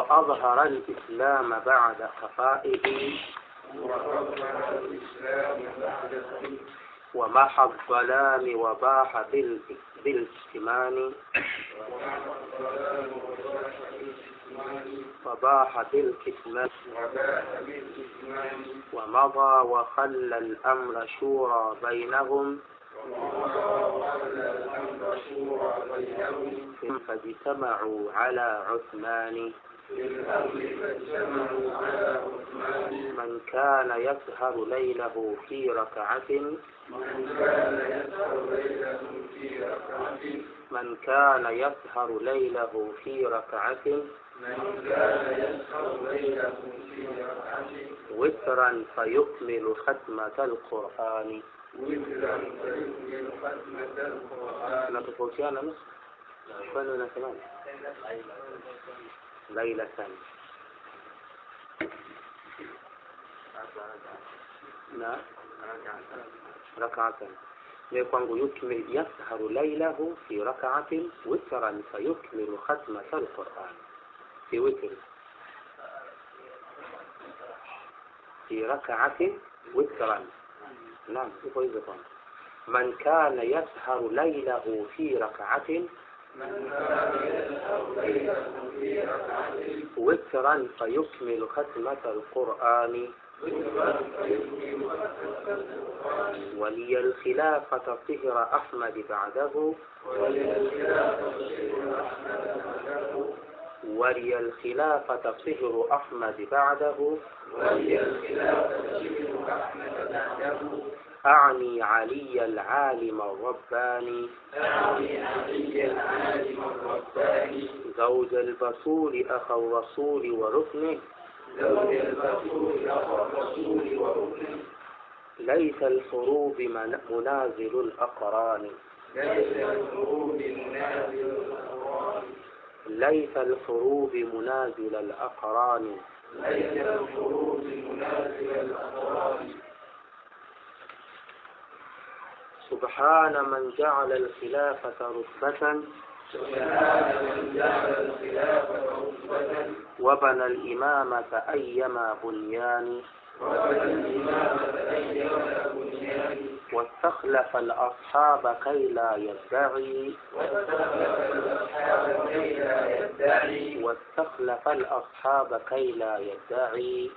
وأظهر الإسلام بعد خفائه ومحى الظلام وباح بال- بالاكتمان وباح بالكتمان ومضى وخلى الأمر شورى بينهم فاجتمعوا على عثمان من كان يسهر ليله في ركعة من كان يسهر ليله في ركعة وترا فيكمل ختمة القرآن tunatofautiana nusu kwani unasemaje lailatan na rakatan ni kwangu yukmil yasharu lailahu fi rakaatin witran fayukmilu khatmata alquran fi witri في ركعة وترا نعم يقول إذا كان من كان يسهر ليله في ركعة وترا فيكمل ختمة القرآن ولي الخلافة طهر أحمد بعده ولي الخلافة طهر أحمد بعده أعني علي العالم الرباني زوج البصور أخو الرسول وركنه ليس الحروب من- منازل الأقران ليس الحروب منازل الأقران سبحان من جعل الخلافة رتبة وبنى الإمامة أيما بنيان واستخلف الأصحاب كي لا يدعي واستخلف الأصحاب كي لا يدعي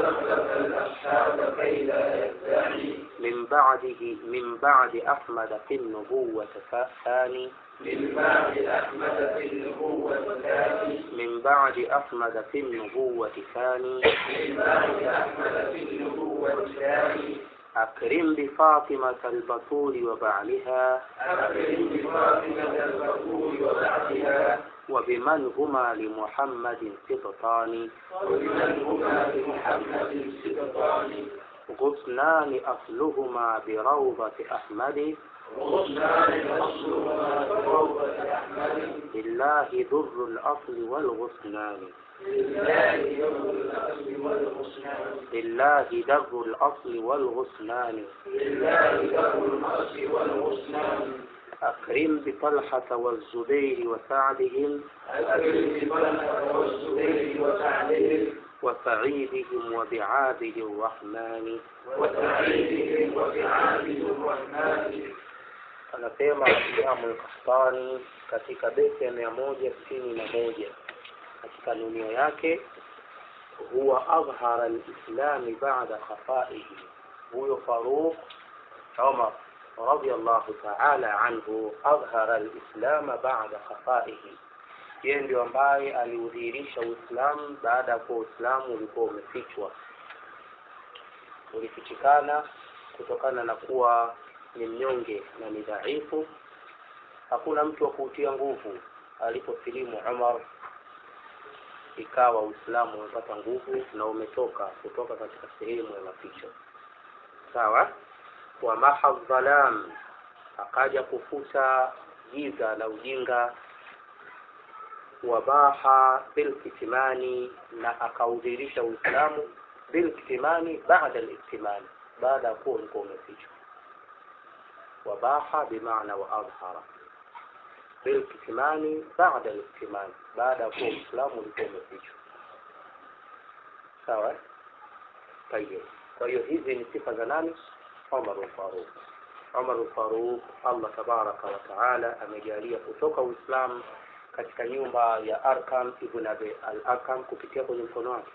من بعده من بعد أحمد في النبوة ثاني من بعد أحمد في النبوة ثاني أكرم بفاطمة البطول وبعلها وبمن هما لمحمد سبطان غصنان أصلهما بروضة أحمد لله در الأصل والغصنان لله در الأصل والغصنان أكرم بطلحة والزبير وسعدهم وسعيدهم وبعابد الرحمن anasema Imamu Al-Qahtani katika beti ya mia moja sitini na moja katika nunio yake huwa adhhara alislami ba'da khafaihi huyo Faruq Umar radiyallahu ta'ala anhu adhhara alislama ba'da khafaihi yeye ndio ambaye aliudhihirisha Uislamu baada ya kuwa Uislamu ulikuwa umefichwa ulifichikana kutokana na kuwa ni mnyonge na ni dhaifu hakuna mtu wa kuutia nguvu aliposilimu Umar ikawa Uislamu umepata nguvu na umetoka kutoka katika sehemu ya maficho sawa wa maha dhalam akaja kufuta giza la ujinga wabaha bilkitimani na akaudhihirisha Uislamu bilkitimani baada al-iktimani baada ya kuwa ulikuwa umefichwa وباح بمعنى وأظهر بالكتمان بعد الاكتمال بعد كون الإسلام ولكون الفجر sawa tayeb kwa hiyo hizi ni sifa za nani Umar al-Faruq Umar al-Faruq Allah tabaraka wa taala amejalia kutoka Uislamu katika nyumba ya Arkam ibn Abi al-Arkam kupitia kwenye mkono wake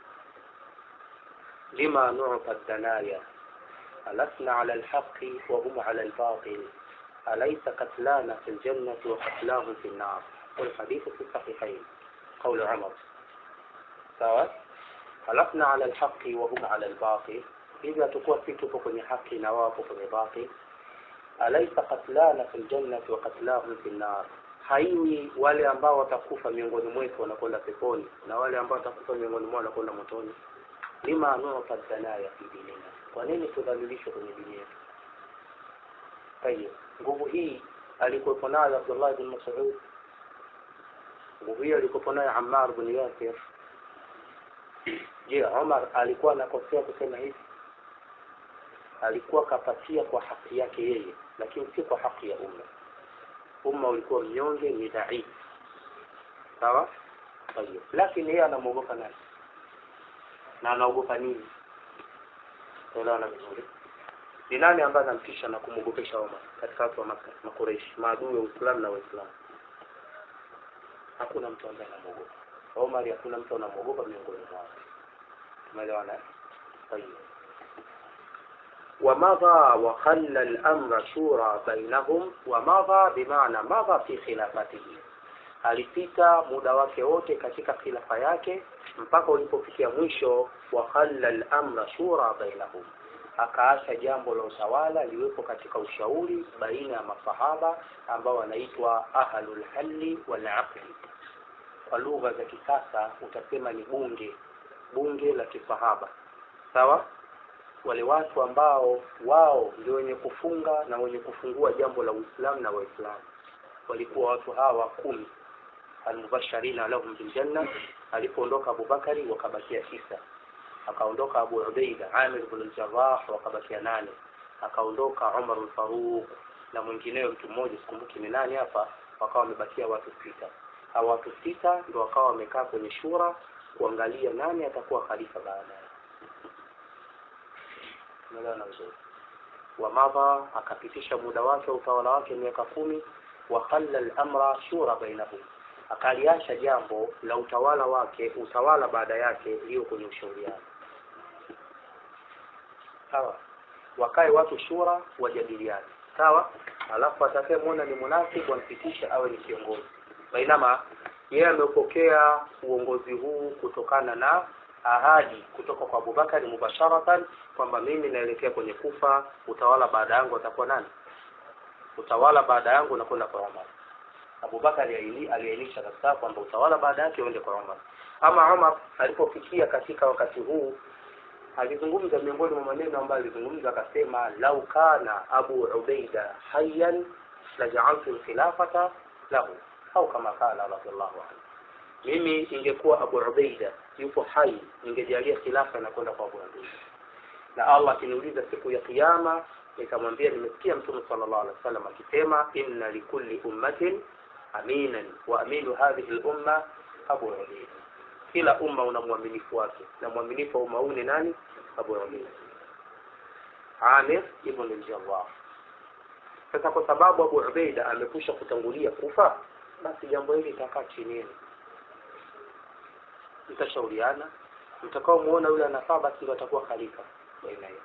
lima nu'ta ad-danaya alasna ala al-haqqi wa hum ala al-batil alaysa qatlana fi al-jannati wa qatlahum fi an-nar والحديث في الصحيحين قول عمر سواء خلقنا على الحق وهم على الباطل إذا تكون في كwenye haki na wapo kwenye batil alaysa qatlana fil jannati wa qatlahum fil nar haiwi wale ambao watakufa miongoni mwetu wanakwenda peponi na wale ambao watakufa miongoni mwao wanakwenda motoni lima nu'ta danaya fi dinina kwa nini tudhalilishwe kwenye dini yetu tayeb nguvu hii alikuwepo nayo Abdullah bin Mas'ud nguvu hii alikuwepo nayo Ammar bin Yasir je Umar alikuwa anakosea kusema hivi alikuwa kapatia kwa haki yake yeye lakini si kwa haki ya umma umma ulikuwa mnyonge ni dhaifu sawa tayeb lakini yeye anamwogopa nani na anaogopa nini unaona vizuri ni nani ambaye anamtisha na kumwogopesha Omar katika watu wa Makka makureishi maadui wa Uislamu na Waislamu hakuna mtu ambaye anamwogopa Omar hakuna mtu anamwogopa miongoni mwao tumeelewana طيب ومضى وخلى الأمر شورى بينهم ومضى بمعنى مضى في خلافته alipita muda wake wote katika khilafa yake mpaka ulipofikia mwisho wa khalla al-amra shura bainahum akaacha jambo la utawala liwepo katika ushauri baina ya masahaba ambao wanaitwa ahlul halli wal aqli kwa lugha za kisasa utasema ni bunge bunge la kisahaba sawa wale watu ambao wao ndio wenye kufunga na wenye kufungua jambo la Uislamu na Waislamu walikuwa watu hawa kumi almubashirina lahum biljanna alipoondoka Abubakari wakabakia tisa akaondoka Abu Ubaida Amir ibn al-Jarrah wakabakia nane akaondoka Umar al-Faruq na mwingineo mtu mmoja sikumbuki ni nani hapa wakawa wamebakia watu sita hao watu sita ndio wakawa wamekaa kwenye shura kuangalia nani atakuwa khalifa baadaye umeelewana vizuri wamadha akapitisha muda wake utawala wake miaka kumi wa khalla al-amra shura bainahum akaliacha jambo la utawala wake utawala baada yake hiyo kwenye ushauriano sawa wakae watu shura wajadiliane sawa alafu atakayemwona ni munafiki wampitisha awe ni kiongozi bainama yeye amepokea uongozi huu kutokana na ahadi kutoka kwa Abubakar mubasharatan kwamba mimi naelekea kwenye kufa utawala baada yangu atakuwa nani utawala baada yangu unakwenda kwa Umar Abubakar aliainisha kabisa kwamba utawala baada yake uende kwa Umar ama Umar alipofikia katika wakati huu alizungumza miongoni mwa maneno ambayo alizungumza akasema lau kana Abu Ubaida hayyan laja'altu al-khilafata lahu au kama kala radhiallahu anhu mimi ingekuwa Abu Ubaida yupo hai ningejalia khilafa na kwenda kwa Abu Ubaida na Allah akiniuliza siku ya kiyama nikamwambia nimesikia mtume sallallahu alaihi wasallam akisema inna likulli ummatin aminan wa aminu hadhihi al-umma Abu Ubaida kila umma una mwaminifu wake na mwaminifu wa umma huu ni nani Abu Ubaida Amir ibn al-Jarrah sasa kwa sababu Abu Ubaida amekwisha kutangulia kufa basi jambo hili litakaa chini yenu mtashauriana mtakao muona yule anafaa basi ndio atakuwa khalifa baina yenu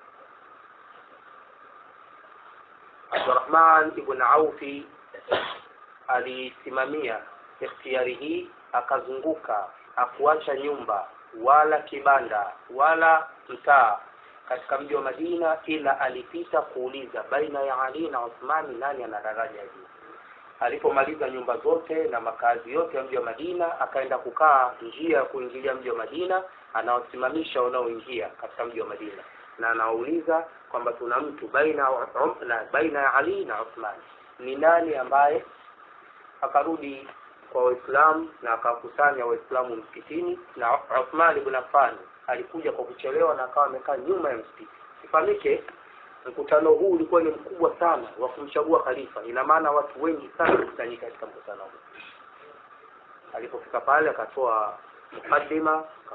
Abdurrahman ibn Aufi alisimamia ikhtiyari hii akazunguka akuacha nyumba wala kibanda wala mtaa katika mji wa Madina ila alipita kuuliza baina ya Ali na Uthmani nani ana daraja juu alipomaliza nyumba zote na makazi yote ya mji wa Madina akaenda kukaa njia ya kuingilia mji wa Madina anawasimamisha wanaoingia katika mji wa Madina na anawauliza kwamba tuna mtu baina um, na baina ya Ali na Uthman ni nani ambaye akarudi kwa Waislamu na akakusanya Waislamu msikitini na Uthman ibn Affan alikuja kwa kuchelewa na akawa amekaa nyuma ya msikiti ifahamike mkutano huu ulikuwa ni mkubwa sana wa kumchagua khalifa ina maana watu wengi sana wakusanyika katika mkutano huu alipofika pale akatoa mukaddima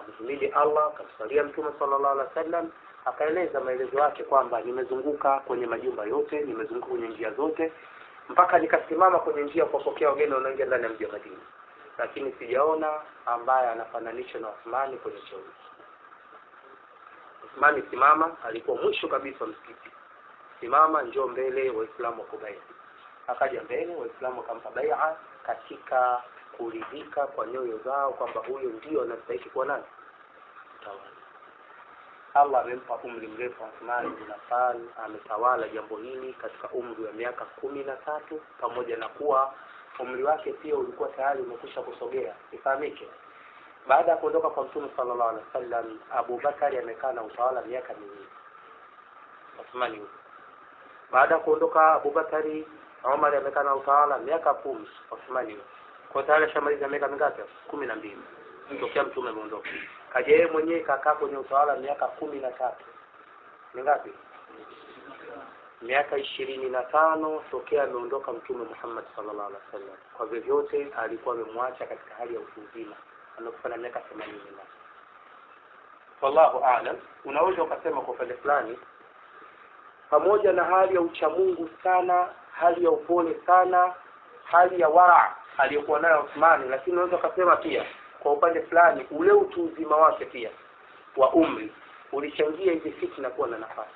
akamhimidi allah akamsalia mtume sallallahu alaihi wasallam akaeleza maelezo yake kwamba nimezunguka kwenye majumba yote nimezunguka kwenye njia zote mpaka nikasimama kwenye njia kuwapokea wageni wanaoingia ndani ya mji wa madina lakini sijaona ambaye anafananishwa na uthmani kwenye cheo hiki uthmani simama alikuwa mwisho kabisa wa msikiti simama njoo mbele waislamu wakubaia akaja mbele waislamu wakampa baia katika kuridhika kwa nyoyo zao kwamba huyo ndio anastahiki kuwa nani tawala allah amempa umri mrefu Uthman bin Affan ametawala jambo hili katika umri wa miaka kumi na tatu pamoja na kuwa umri wake pia ulikuwa tayari umekwisha kusogea ifahamike baada ya kuondoka kwa mtume sallallahu alaihi wasallam Abu Bakari amekaa na utawala miaka miwili Uthmani huyo baada ya kuondoka Abu Bakari Umar amekaa na utawala miaka kumi Uthmani huyo kwa tayari ashamaliza miaka mingapi kumi na mbili tokea mtume ameondoka kaja yeye mwenyewe kakaa kwenye utawala miaka kumi na tatu ni ngapi miaka ishirini na tano tokea ameondoka mtume Muhammad sallallahu alaihi wasallam kwa vyovyote alikuwa amemwacha katika hali ya utu uzima amekufa na miaka themanini na wallahu aalam unaweza ukasema kwa upande fulani pamoja na hali ya uchamungu sana hali ya upole sana hali ya wara aliyokuwa nayo Uthmani lakini unaweza ukasema pia kwa upande fulani ule utu uzima wake pia wa umri ulichangia hizi fitna kuwa na nafasi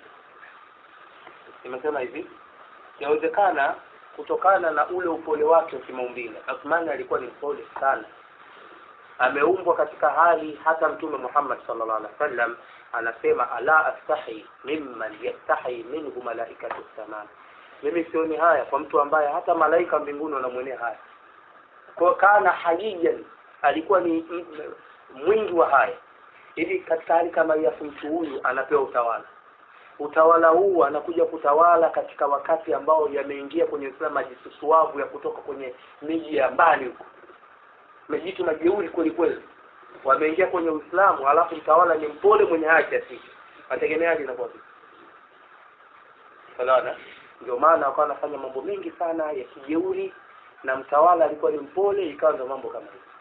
nimesema hivi yawezekana kutokana na ule upole wake wa kimaumbile Uthmani alikuwa ni mpole sana ameumbwa katika hali hata mtume Muhammad sallallahu alaihi wasallam anasema ala astahi mimman yastahi minhu malaikatu samaa mimi sioni haya kwa mtu ambaye hata malaika mbinguni wanamwonea haya kwa kana hayiyan alikuwa ni m- m- mwingi wa haya hivi katika hali kama hii afu mtu huyu anapewa utawala utawala huu anakuja kutawala katika wakati ambao yameingia kwenye Uislamu majisusuavu ya kutoka kwenye miji ya mbali huko majitu majeuri kweli kweli wameingia kwenye Uislamu alafu mtawala ni mpole mwenye haki asiki mategemeaje inakuwa vipi Unaona ndio maana wakawa wanafanya mambo mengi sana ya kijeuri na mtawala alikuwa ni mpole ikawa ndio mambo kama hivi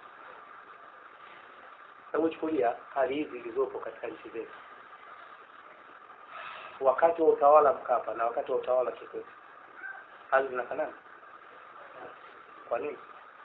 hebu chukulia hali hizi zilizopo katika nchi zetu wakati wa utawala Mkapa na wakati wa utawala Kikwete hali zinafanana kwa nini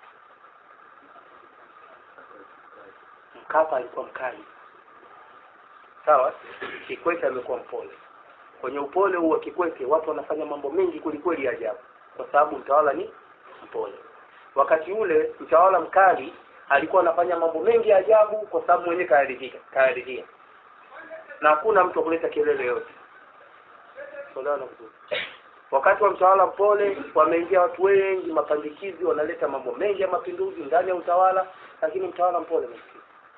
Mkapa alikuwa mkali sawa Kikwete amekuwa mpole kwenye upole huu wa Kikwete watu wanafanya mambo mengi kwelikweli ya ajabu kwa sababu mtawala ni mpole wakati ule mtawala mkali alikuwa anafanya mambo mengi ya ajabu kwa sababu mwenyewe kayaridhika kayaridhia na hakuna mtu kuleta kelele yote Unaona vizuri. wakati wa mtawala mpole wameingia watu wengi mapandikizi wanaleta mambo mengi ya mapinduzi ndani ya utawala lakini mtawala mpole maskini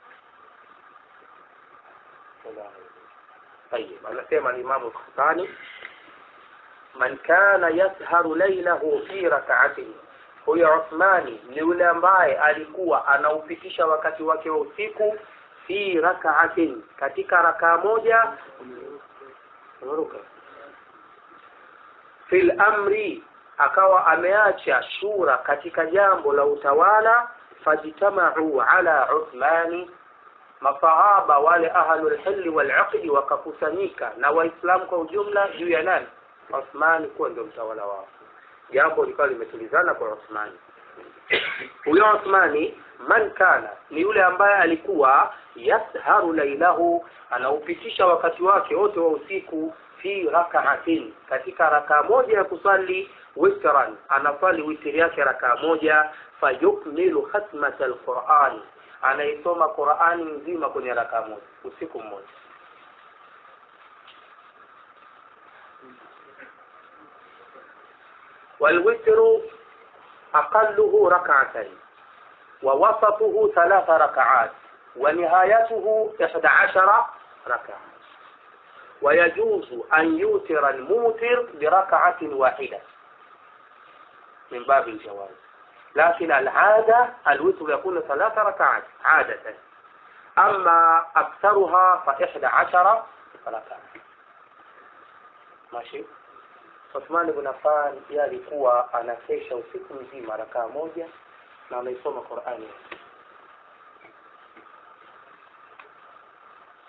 طيب anasema Imam Bukhari man kana yasharu laylahu fi rak'atin huyo Uthmani ni yule ambaye alikuwa anaupitisha wakati wake wa usiku fi rak'atin katika rakaa moja unaruka fil amri akawa ameacha shura katika jambo la utawala fajtamau ala Uthmani masahaba wale ahlul hilli wal aqdi wakakusanyika na waislamu kwa ujumla juu ya nani Uthmani kuwa ndio mtawala wao jambo likawa limetulizana kwa Uthmani huyo Uthmani man kana ni yule ambaye alikuwa yasharu lailahu anaupitisha wakati wake wote wa usiku fi rak'atin katika rakaa moja ya kusali witran anasali witri yake rakaa moja fayukmilu khatmat alquran anaisoma Qur'ani nzima kwenye rakaa moja usiku mmoja والوتر أقله ركعتين ووسطه ثلاث ركعات ونهايته إحدى عشر ركعة ويجوز أن يوتر الموتر بركعة واحدة من باب الجواز لكن العادة الوتر يكون ثلاث ركعات عادة أما أكثرها فإحدى عشر ركعة ماشي Uthman ibn Affan yeye alikuwa anakesha usiku mzima rakaa moja na anaisoma Qur'ani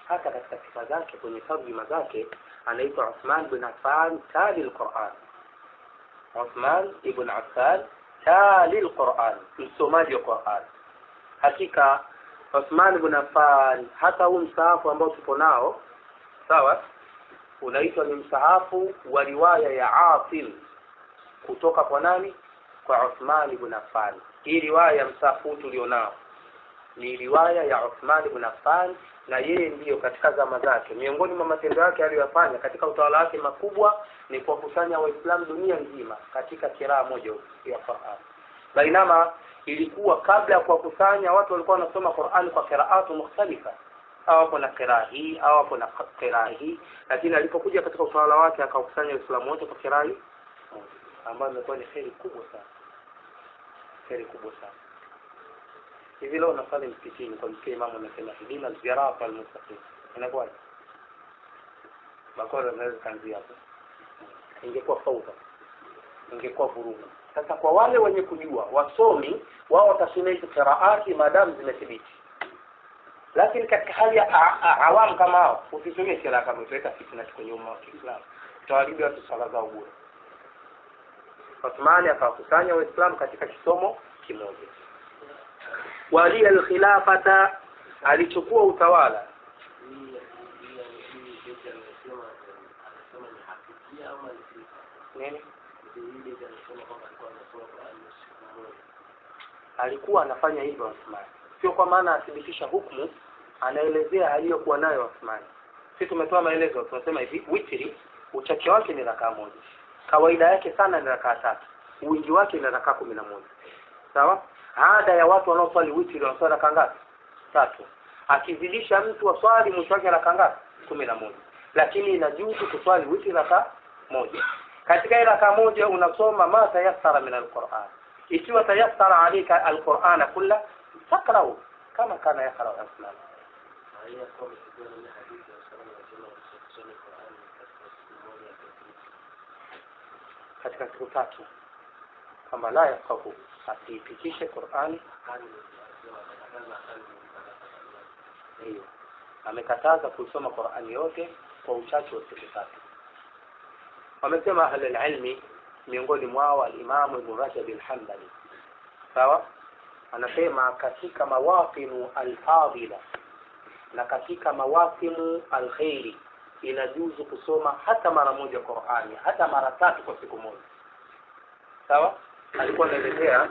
hata katika sifa zake kwenye tarjuma zake anaitwa Uthman bin Affan tali al-Quran Uthman ibn Affan tali al-Quran msomaji wa Quran hakika Uthman ibn Affan hata huu msahafu ambao tupo nao sawa unaitwa ni msahafu wa riwaya ya Asim kutoka kwa nani kwa Uthman ibn Affan hii riwaya ya msahafu tulionao ni riwaya ya Uthman ibn Affan na yeye ndiyo katika zama zake miongoni mwa matendo yake aliyofanya katika utawala wake makubwa ni kuwakusanya waislamu dunia nzima katika kiraa moja ya Qur'an bainama ilikuwa kabla ya kuwakusanya watu walikuwa wanasoma Qur'an kwa qiraatu mukhtalifa au hapo na qiraa hii au hapo na qiraa hii lakini alipokuja katika utawala wake akawakusanya waislamu wote kwa qiraa hii ambayo imekuwa ni kheri kubwa sana kheri kubwa sana hivi leo unasali msikitini kwa msikia imamu anasema hidina sirata almustaqim inakuwaje bakora anaweza kaanzia hapo ingekuwa fauda ingekuwa vurugu sasa kwa wale wenye kujua wasomi wao watasomea hizo qiraati maadamu zimethibiti lakini katika hali ya awamu kama hao usisomee kila kama utaweka fitna kwenye umma wa Kiislamu utawaribia watu sala zao bure Uthmani akawakusanya waislamu katika kisomo kimoja walia alkhilafata alichukua utawala nini alikuwa anafanya hivyo Uthman sio kwa maana athibitisha hukumu anaelezea aliyokuwa nayo Uthman si tumetoa maelezo tunasema hivi witri uchache wake ni rakaa moja kawaida yake sana ni rakaa tatu wingi wake ni rakaa kumi na moja sawa ada ya watu wanaoswali witri wanaswali rakaa ngapi tatu akizidisha mtu waswali mwisho wake rakaa ngapi kumi na moja lakini inajuzu kuswali witri rakaa moja katika ile rakaa moja unasoma ma tayassara min alquran ikiwa tayassara alika alqurana kulla takrau kama kana yakra aslam katika siku tatu kwamba la yafahu asiipitishe Qur'ani hiyo amekataza kuisoma Qur'ani yote kwa uchache wa siku tatu wamesema ahli ilmi miongoni mwao al-Imam Ibn Rajab al-Hanbali sawa anasema katika mawaqinu al-fadila na katika mawaqinu al-khairi inajuzu kusoma hata mara moja Qur'ani hata mara tatu kwa siku moja sawa alikuwa anaelezea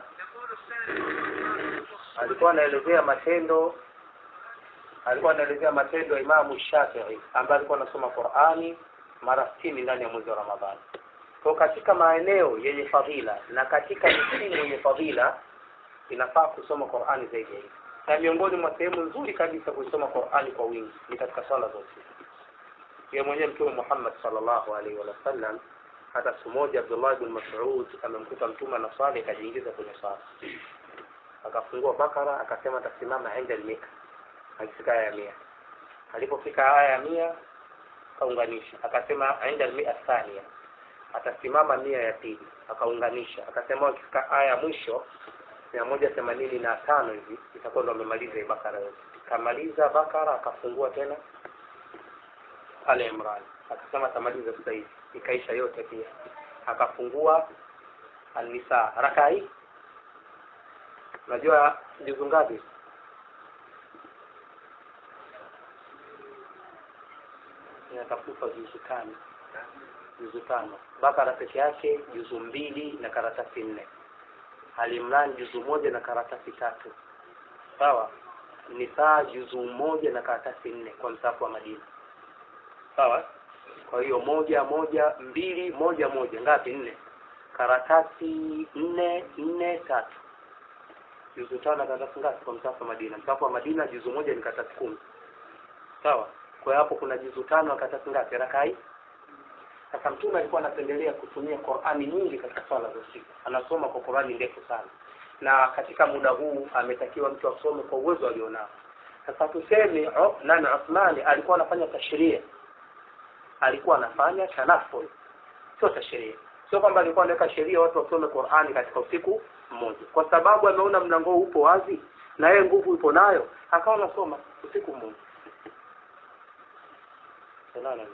alikuwa anaelezea matendo alikuwa anaelezea matendo ya Imamu Shafi'i ambaye alikuwa anasoma Qur'ani mara 60 ndani ya mwezi wa Ramadhani. Kwa katika maeneo yenye fadhila na katika misimu yenye fadhila inafaa kusoma Qur'ani zaidi ya hivi. Na miongoni mwa sehemu nzuri kabisa kusoma Qur'ani kwa wingi ni katika swala za usiku. Yeye mwenyewe Mtume Muhammad sallallahu alaihi wa sallam hata siku moja Abdullah ibn Mas'ud amemkuta mtume na swali akajiingiza kwenye swala. Akafungua Bakara akasema atasimama inda al-mia. Akifika aya ya mia. Alipofika aya ya mia akaunganisha akasema inda al-mia thania. Atasimama mia ya pili akaunganisha akasema akifika aya ya mwisho mia moja themanini na tano hivi itakuwa ndo amemaliza hii Bakara yote. Kamaliza Bakara akafungua tena pale Imran akasema atamaliza sasa hivi ikaisha yote pia akafungua An-Nisa raka hii unajua juzu ngapi inatafuta juzu tano juzu tano Bakara peke yake juzu mbili na karatasi nne Al-Imran juzu moja na karatasi tatu sawa Nisa juzu moja na karatasi nne kwa msafu wa Madina sawa kwa hiyo moja moja mbili moja moja ngapi nne karatasi nne nne tatu juzu tano na karatasi ngapi kwa msafu wa Madina msafu wa Madina juzu moja ni karatasi kumi sawa kwa hiyo hapo kuna juzu tano na karatasi ngapi rakai sasa mtume alikuwa anapendelea kutumia Qur'ani nyingi katika swala za usiku anasoma kwa Qur'ani ndefu sana na katika muda huu ametakiwa mtu asome kwa uwezo alionao sasa tuseme oh, nani Uthmani alikuwa anafanya tashria alikuwa anafanya tanaful sio tasheria sio kwamba alikuwa anaweka sheria watu wasome Qur'ani katika usiku mmoja kwa sababu ameona mlango upo wazi na yeye nguvu ipo nayo akawa anasoma usiku mmoja Unaona?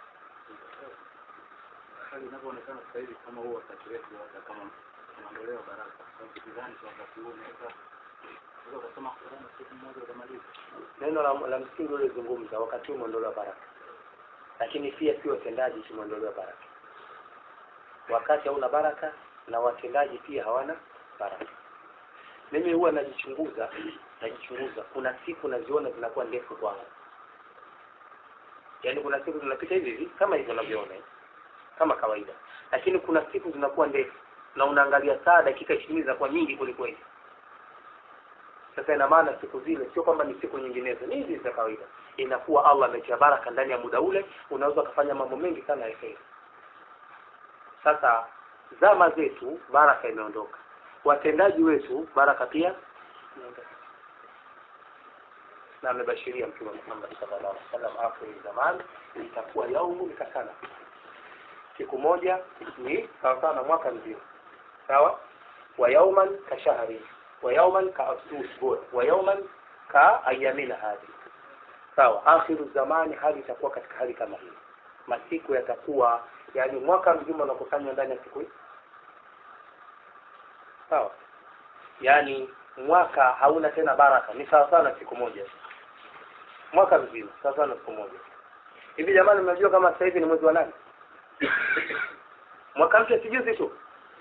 hali inavyoonekana sasa hivi kama huo wakati wetu hata kama tunaondolewa baraka kwa sababu sidhani kwa wakati huu unaweza unaweza ukasoma Qur'an siku moja ukamaliza neno la, la msingi ulizungumza wakati huu umeondolewa baraka lakini pia sio watendaji tumeondolewa baraka wakati hauna baraka na watendaji pia hawana baraka mimi huwa najichunguza najichunguza kuna siku naziona zinakuwa ndefu kwangu yaani kuna siku zinapita hivi hivi kama hivyo unavyoona hivi, kama kawaida lakini kuna siku zinakuwa ndefu na unaangalia saa dakika ishirini zinakuwa nyingi kwelikweli sasa ina maana siku zile sio kwamba ni siku nyinginezo ni hizi za kawaida inakuwa allah ametia baraka ndani ya muda ule unaweza ukafanya mambo mengi sana ya kheri sasa zama zetu baraka imeondoka watendaji wetu baraka pia imeondoka na amebashiria mtume muhammad sallallahu alaihi wasallam akhiri zaman itakuwa yaumu kasana siku moja ni sawasawa na mwaka mzima sawa wa yauman ka shahri wa yauman ka usbuu wa yauman ka ayamina hadi sawa akhiru zamani hali itakuwa katika hali kama hii masiku yatakuwa yani mwaka mzima unakusanywa ndani ya siku hii sawa yani mwaka hauna tena baraka ni sawa sawa na siku moja mwaka mzima sawa sawa na siku moja hivi jamani mnajua kama sasa hivi ni mwezi wa nane mwaka mpya si juzi tu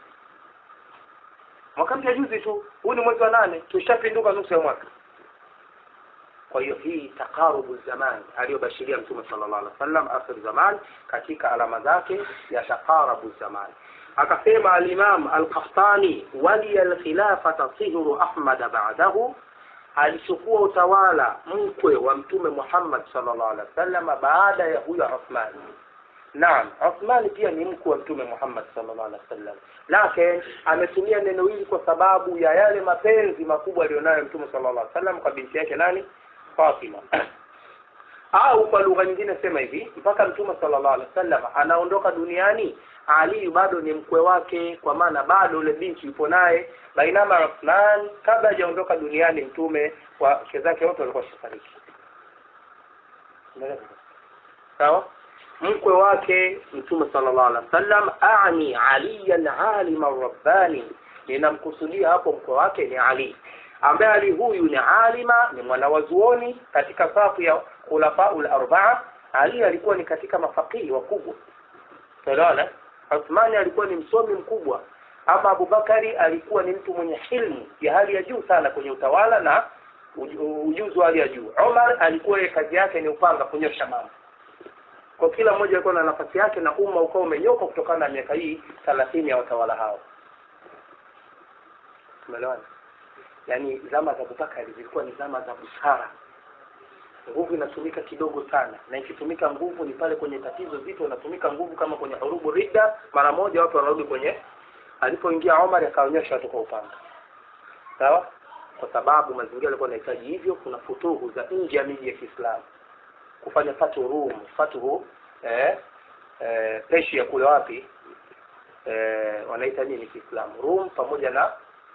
mwaka mpya juzi tu huu ni mwezi wa nane tushapinduka nusu ya mwaka kwa hiyo hii taqarubu zaman aliyobashiria mtume sallallahu alaihi wasallam akhir zaman katika alama zake ya taqarabu zaman akasema alimam alqahtani waliya alkhilafata sihru ahmad ba'dahu alichukua utawala mkwe wa mtume Muhammad sallallahu alaihi wasallam baada ya huyo Uthman Naam, Uthman pia ni mkwe wa mtume Muhammad sallallahu alaihi wasallam. Lakini ametumia neno hili kwa sababu ya yale mapenzi makubwa aliyonayo mtume sallallahu alaihi wasallam kwa binti yake nani? Fatima. Au kwa lugha nyingine sema hivi, mpaka mtume sallallahu alaihi wasallam anaondoka duniani, Ali bado ni mkwe wake, kwa maana bado yule binti yupo naye. Bainama Uthman kabla hajaondoka duniani, mtume wake zake wote walikuwa shafariki. Sawa? mkwe wake mtume sallallahu alaihi wasallam ani aliyan alima rabbani ninamkusudia hapo mkwe wake ni ali ambaye ali huyu ni alima ni mwanawazuoni katika safu ya khulafaul arbaa ali alikuwa ni katika mafakihi wakubwa tunaona Uthmani alikuwa ni msomi mkubwa ama Abubakari alikuwa ni mtu mwenye hilmu ya hali ya juu sana kwenye utawala na ujuzi wa hali ya juu Umar alikuwa kazi yake ni upanga kunyosha mambo kwa kila mmoja alikuwa na nafasi yake na umma ukawa umenyoka kutokana na miaka hii thelathini ya watawala hao tumeelewana yaani zama za Abubakari zilikuwa ni zama za busara nguvu inatumika kidogo sana na ikitumika nguvu ni pale kwenye tatizo zito inatumika nguvu kama kwenye hurubu ridda mara moja watu wanarudi kwenye alipoingia Omar akaonyesha watu kwa upanga sawa kwa sababu mazingira yalikuwa yanahitaji hivyo kuna futuhu za nje ya miji ya Kiislamu kufanya fatu Rum fatuhu eh, eh, Persia kule wapi eh, wanaita nini Kiislamu Rum pamoja na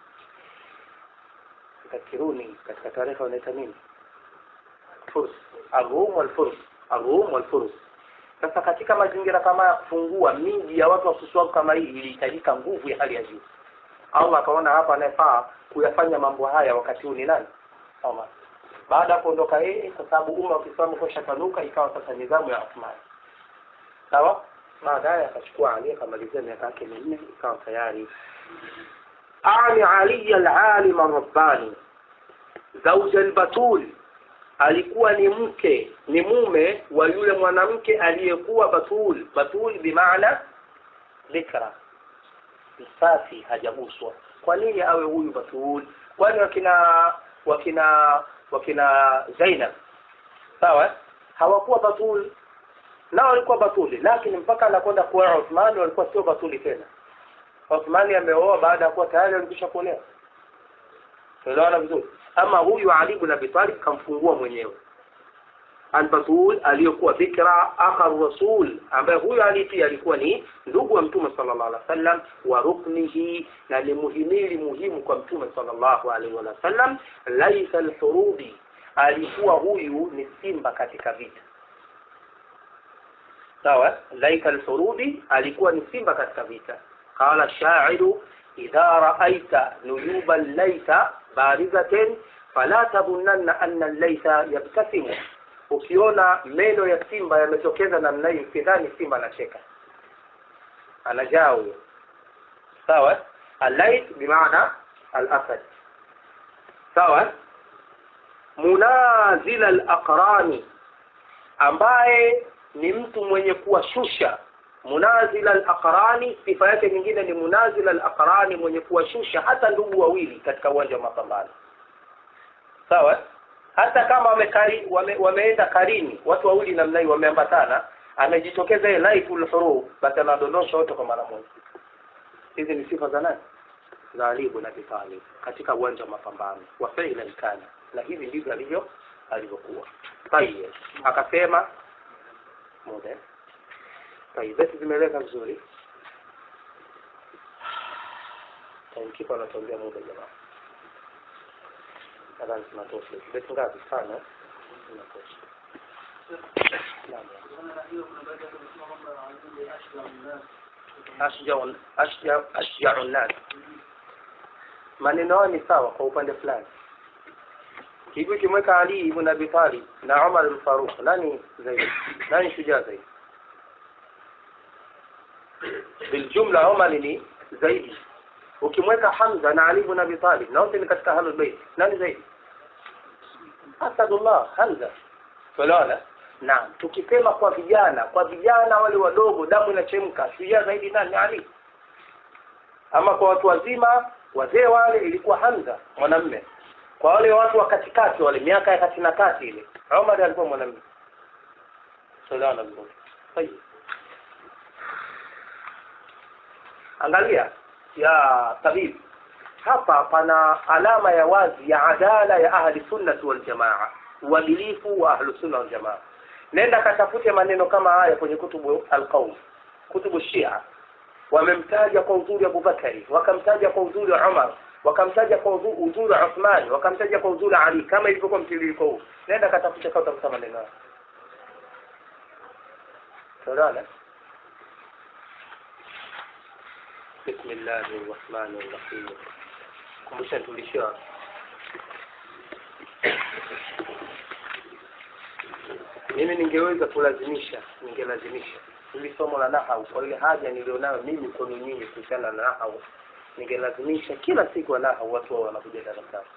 katika Kiruni katika taarifa wanaita nini Furs Ar-Rum wal Furs Ar-Rum wal Furs sasa katika mazingira kama ya kufungua miji ya watu wasuswavu kama hii ilihitajika nguvu ya hali ya juu Allah akaona hapa anayefaa kuyafanya mambo haya wakati huu ni nani Omar baada ya kuondoka yeye kwa sababu umma wa Kiislamu kushatanuka ikawa sasa nidhamu ya Uthman sawa baadaye akachukua Ali akamalizia miaka yake minne ikawa tayari ani Ali al-alim rabbani zauja al-batul alikuwa ni mke ni mume wa yule mwanamke aliyekuwa batul batul bimaana dhikra msafi hajaguswa kwa nini awe huyu batul kwani wakina wakina wakina Zainab sawa hawakuwa batul nao walikuwa batuli lakini mpaka anakwenda kuoa Uthmani walikuwa sio batuli tena Uthmani ameoa baada ya kuwa tayari alikwisha kuolewa tunaona vizuri ama huyu Ali ibn Abi Talib kamfungua mwenyewe Al-Batul aliyokuwa bikra akhar rasul ambaye huyu Ali pia alikuwa ni ndugu wa Mtume sallallahu alaihi wasallam wa ruknihi na ni muhimili muhimu kwa Mtume sallallahu alaihi wasallam laisa al-hurubi alikuwa huyu ni simba katika vita sawa laika alfurudi alikuwa ni simba katika vita qala shairu idha raaita nuyuba llaita barizatin fala tadhunanna anna llaita yabtasimu ukiona meno ya simba yametokeza namna hii usidhani simba anacheka anajaa huyo sawa allait bimaana alasad sawa munazila alaqrani ambaye ni mtu mwenye kuwashusha munazila alaqrani sifa yake nyingine ni munazila alaqrani mwenye kuwashusha hata ndugu wawili katika uwanja wa mapambano sawa hata kama wamekari, wame, wameenda karini watu wawili namna hii wameambatana amejitokeza yeye laiful huruf basi anadondosha wote kwa mara moja hizi ni sifa za nani za Ali ibn Abi Talib katika uwanja wa mapambano wa fi'lan kana na hivi ndivyo alivyo alivyokuwa tayeb akasema muda tayeb basi zimeeleka vizuri kipa anatuambia muda jamaa nadhani tunatosha beti ngapi sana tunatosha ashjau nnas maneno ni sawa kwa upande fulani hivi ukimweka Ali ibn Abi Talib na Umar al-Faruq nani zaidi nani shujaa zaidi biljumla Umar ni zaidi ukimweka Hamza na Ali ibn Abi Talib na wote ni katika ahlul bait nani zaidi Asadullah Hamza tuelewana naam tukisema kwa vijana kwa vijana wale wadogo damu inachemka shujaa zaidi nani Ali ama kwa watu wazima wazee wale ilikuwa Hamza mwanamme kwa wale watu wa katikati wale miaka ya kati na kati ile Umar alikuwa mwanamume sallallahu alaihi wasallam angalia ya tabib hapa pana alama ya wazi ya adala ya ahli sunnati wal jamaa uadilifu wa ahli sunna wal jamaa nenda katafute maneno kama haya kwenye kutubu alqaum kutubu shia wamemtaja kwa uzuri Abu Bakari wakamtaja kwa uzuri Umar wakamtaja kwa uzuri Uthman wakamtaja kwa uzuri Ali kama ilivyokuwa mtiririko huu nenda katafuta kwa utakuta maneno hayo sawa بسم الله الرحمن الرحيم kumbusha tulishia mimi ningeweza kulazimisha ningelazimisha ili somo la nahau kwa ile haja nilionayo mimi kwenu nyinyi kuhusiana na nahau ningelazimisha kila siku wa nahau watu wao wanakuja darasani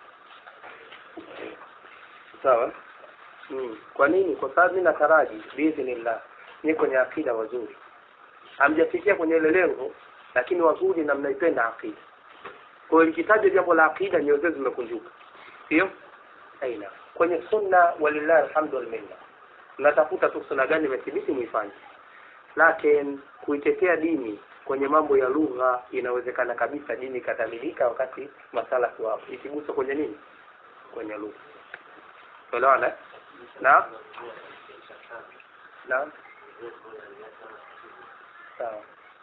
sawa hmm. kwa nini kwa sababu mimi nataraji biidhnillah ni kwenye akida wazuri hamjafikia kwenye ile lengo lakini wazuri na mnaipenda akida kwa hiyo likitaja jambo la akida nyoyo zenu zimekunjuka sio aina kwenye sunna walillahi alhamdu wal minna mnatafuta tu sunna gani imethibiti muifanye lakini kuitetea dini kwenye mambo ya lugha inawezekana kabisa dini ikatamilika wakati masala wapo ikiguswa kwenye nini kwenye lugha unaelewana na na sawa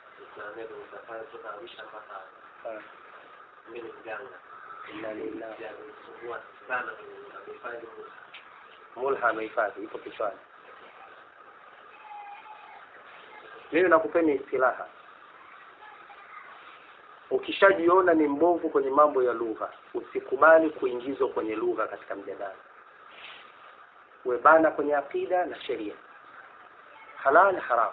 mulha amehifadhi ipo kichwani mimi nakupeni istilaha ukishajiona ni mbovu kwenye mambo ya lugha usikubali kuingizwa kwenye lugha katika mjadala webana kwenye akida na sheria halal haram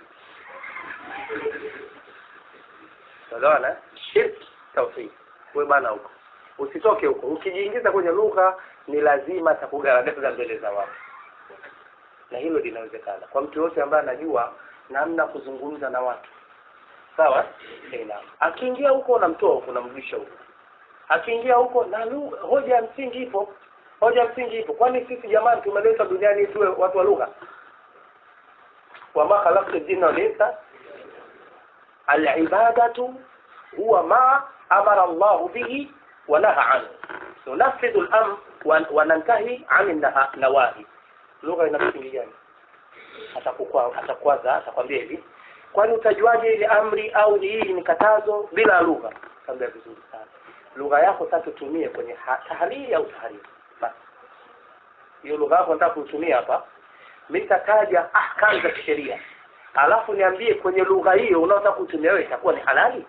Unaona? Shirk tauhid. Wewe bana huko. Usitoke huko. Ukijiingiza kwenye lugha ni lazima atakugaragaza mbele za watu. Na hilo linawezekana. Kwa mtu yote ambaye anajua namna kuzungumza na watu. Sawa? Tena. Akiingia huko unamtoa huko unamrudisha huko. Akiingia huko na lugha hoja ya msingi ipo. Hoja ya msingi ipo. Kwani sisi jamani tumeletwa duniani tuwe watu wa lugha? Wama khalaqtu jinna wal insa العبادة هو ما أمر الله به ونهى عنه ننفذ الأمر وننتهي عن النواهي lugha ina msingi gani atakwaza atakwambia hivi kwani utajuaje ile amri au hii ni katazo bila lugha kaambia vizuri sana lugha yako sasa tutumie kwenye tahariri au tahariri basi hiyo lugha yako nataka kuitumia hapa mimi nitataja ahkam za kisheria alafu niambie kwenye lugha hiyo unaotaka kutumia wewe itakuwa ni halali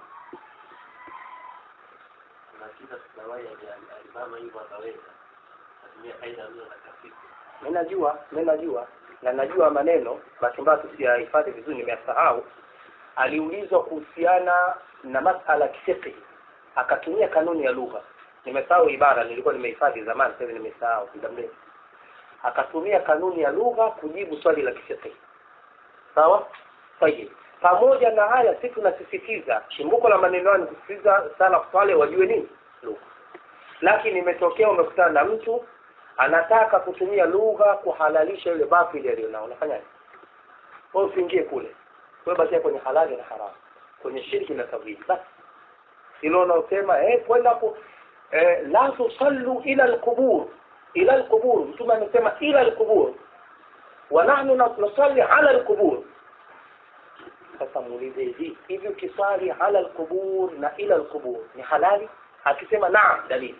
mi najua mi najua na najua maneno bahati mbaya tusiyahifadhi vizuri nimeyasahau aliulizwa kuhusiana na masala ya kifiqhi akatumia kanuni ya lugha nimesahau ibara nilikuwa nimehifadhi zamani sasa hivi nimesahau muda mrefu akatumia kanuni ya lugha kujibu swali la kifiqhi sawa sahihi pamoja na haya si tunasisitiza chimbuko la maneno hayo ni kusisitiza sana wale wajue nini lugha lakini imetokea umekutana na mtu anataka kutumia lugha kuhalalisha ile batili aliyonao unafanyaje wewe usiingie kule wewe bakia kwenye halali na haramu kwenye shirki na tawhid basi hilo unaosema eh kwenda ku eh, la tusallu ila alqubur ila alqubur mtume amesema ila alqubur wa nahnu nusalli ala alqubur sasa muulize hivi hivi ukiswali ala alqubur na ila alqubur ni halali akisema naam dalili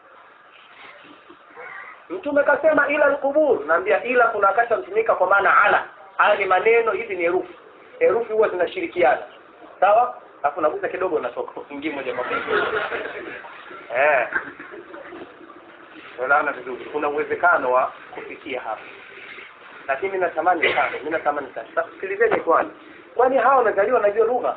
mtume kasema ila alqubur naambia ila kuna wakati mtumika kwa maana ala haya ni maneno hizi ni herufi herufi huwa zinashirikiana sawa alafu nagusa kidogo natoka ingie moja kwa moja eh unaona vizuri kuna uwezekano wa kufikia hapa lakini mimi natamani sana mimi natamani sana sasa sikilizeni kwani kwani hawa wamezaliwa wanajua lugha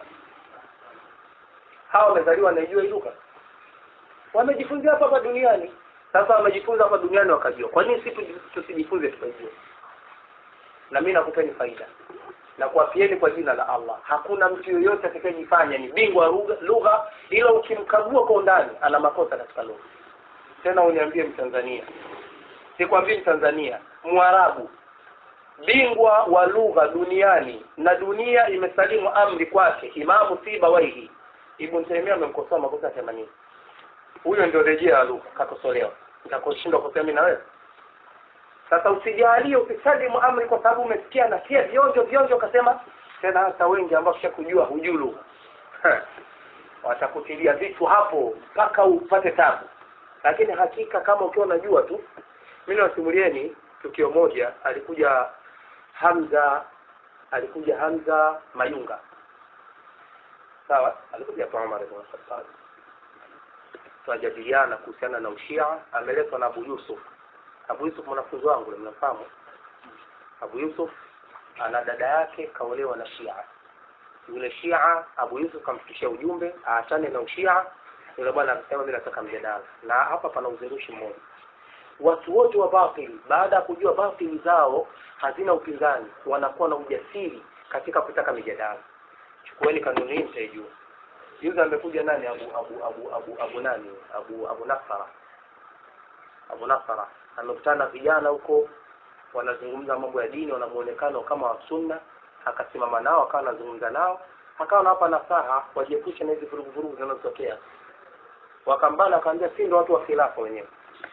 hawa wamezaliwa wanajua hii lugha wamejifunzia hapa hapa duniani sasa wamejifunza hapa duniani wakajua kwa nini sisi tusijifunze tukajua na mimi nakupeni faida na kuapieni kwa jina la Allah hakuna mtu yoyote atakayejifanya ni bingwa lugha lugha ila ukimkagua kwa undani ana makosa katika lugha tena uniambie mtanzania sikwambii mtanzania mwarabu bingwa wa lugha duniani na dunia imesalimu amri kwake imamu sibawaihi ibn taimia amemkosoa makosa themanini huyo ndio rejea ya lugha kakosolewa nitakoshindwa kusema mimi na wewe sasa usijalie usisalimu amri kwa sababu umesikia nasia vionjo vionjo ukasema tena hata wengi ambao kisha kujua hujui lugha watakutilia vitu hapo mpaka upate tabu lakini hakika kama ukiwa unajua tu mimi nawasimulieni tukio moja alikuja Hamza alikuja Hamza Mayunga sawa alikuja kwa Umar ibn Khattab tunajadiliana kuhusiana na ushia ameletwa na Abu Yusuf Abu Yusuf mwanafunzi wangu mnamfahamu Abu Yusuf ana dada yake kaolewa na Shia yule Shia Abu Yusuf kamfikishia ujumbe aachane na ushia yule bwana akasema mimi nataka mjadala na hapa pana uzindushi mmoja watu wote wa batili baada ya kujua batili zao hazina upinzani wanakuwa na ujasiri katika kutaka mijadala chukueni kanuni hii mtaijua juzi amekuja nani abu abu abu abu abu nani abu abu nasara abu nasara amekutana na vijana huko wanazungumza mambo ya dini wana muonekano kama wa sunna akasimama nao akawa anazungumza nao akawa anawapa nasaha wajiepushe na hizi vurugu vurugu zinazotokea wakambana akaambia si ndo watu wa khilafa wenyewe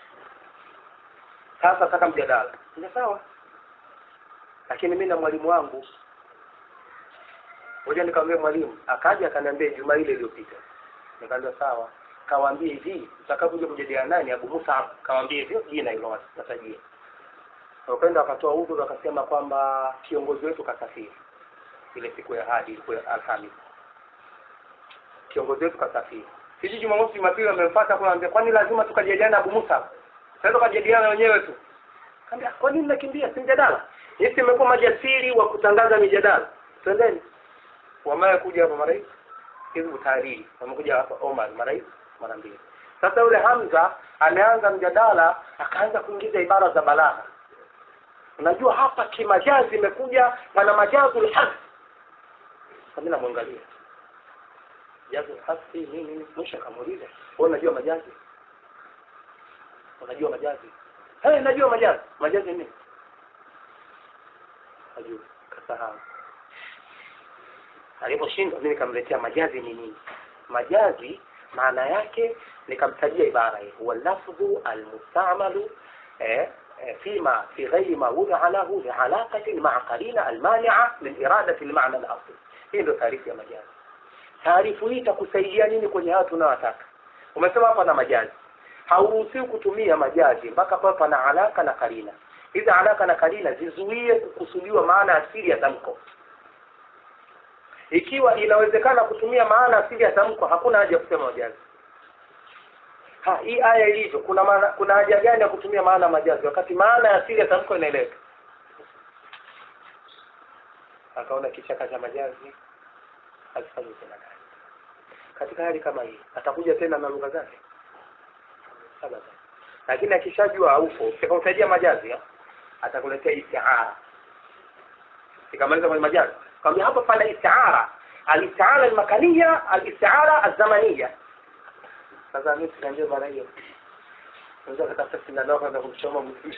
sasa taka mjadala ni sawa lakini mimi na mwalimu wangu ngoja nikamwambia mwalimu akaja akaniambia juma ile iliyopita nikamwambia sawa kawaambie hivi utakapokuja kujadiliana naye ni Abu Musa kawaambie hivyo jina hilo watajie wakaenda wakatoa udhu wakasema kwamba kiongozi wetu kasafiri ile siku ya hadi ilikuwa Alhamisi kiongozi wetu kasafiri sisi Jumamosi Jumapili wamemfuata kwa anambia kwani lazima tukajadiliana Abu Musa sasa tukajadiliana wenyewe tu kaambia kwa nini nakimbia si mjadala sisi imekuwa majasiri wa kutangaza mijadala twendeni wamaye kuja hapa marais hizbu tahariri wamekuja hapa Omar marais mara mbili sasa yule Hamza ameanza mjadala akaanza kuingiza ibara za balagha unajua hapa kimajazi imekuja pana majazi ulhadh mimi namwangalia jazi hasi nini nini mwisho akamuuliza wewe unajua majazi unajua majazi hey, najua majazi majazi nini najua kasahau aliposhindwa mimi nikamletea majazi ni nini majazi maana yake nikamtajia ibara hii huwa lafdhu almustamalu eh, فيما في غير ما وضع له لعلاقة مع قرينة المانعة من إرادة المعنى الأصلي hii ndio taarifu ya majazi taarifu hii itakusaidia nini kwenye haya tunayotaka umesema hapa na majazi hauruhusiwi kutumia majazi mpaka pale pana alaka na karina hizi alaka na karina zizuie kukusudiwa maana asili ya tamko ikiwa inawezekana kutumia maana asili ya tamko hakuna haja ya kusema majazi ha hii aya ilivyo kuna maana, kuna haja gani ya kutumia maana majazi wakati maana ya asili ya tamko inaeleweka akaona kichaka cha majazi hakifanyi tena kazi katika hali kama hii atakuja tena na lugha zake Sabata. lakini akishajua haupo ukitajia majazi ya, atakuletea istiara ikamaliza kwenye majazi kwambia hapa pana istiara alistiara almakania alistiara alzamania sasa mimi tunaambia mara hiyo unaweza kutafuta sindano kwanza kumchoma mtu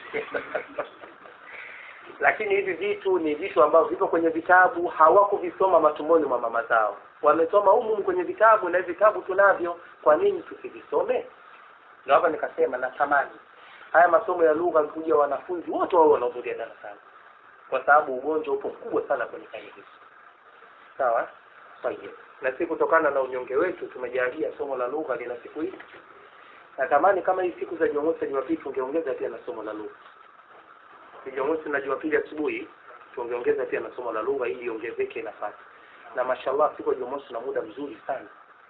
lakini hivi vitu ni vitu ambavyo vipo kwenye vitabu hawakuvisoma matumboni mwa mama zao wamesoma humu kwenye vitabu na hivi vitabu tunavyo kwa nini tusivisome ndio hapa nikasema natamani haya masomo ya lugha kuja wanafunzi wote wao wanahudhuria darasani kwa sababu ugonjwa upo mkubwa sana kwenye kani hizi sawa sahihi na si kutokana na unyonge wetu tumejalia somo la lugha lina siku hii natamani kama hii siku za jumamosi na jumapili tungeongeza pia na somo la lugha jumamosi na jumapili asubuhi tungeongeza pia na somo la lugha ili iongezeke nafasi na mashallah siku ya jumamosi na muda mzuri sana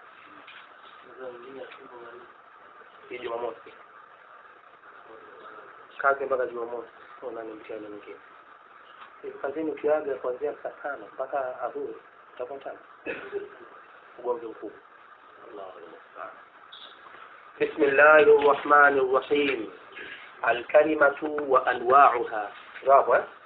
hii jumamosi kazi mpaka jumamosi una ni mtihani mwingine Hivi kazini ukiaga kuanzia saa tano mpaka adhuhuri utakuwa tano ugomvi mkubwa Allahu musta'an بسم الله الرحمن الرحيم الكلمة وأنواعها رابع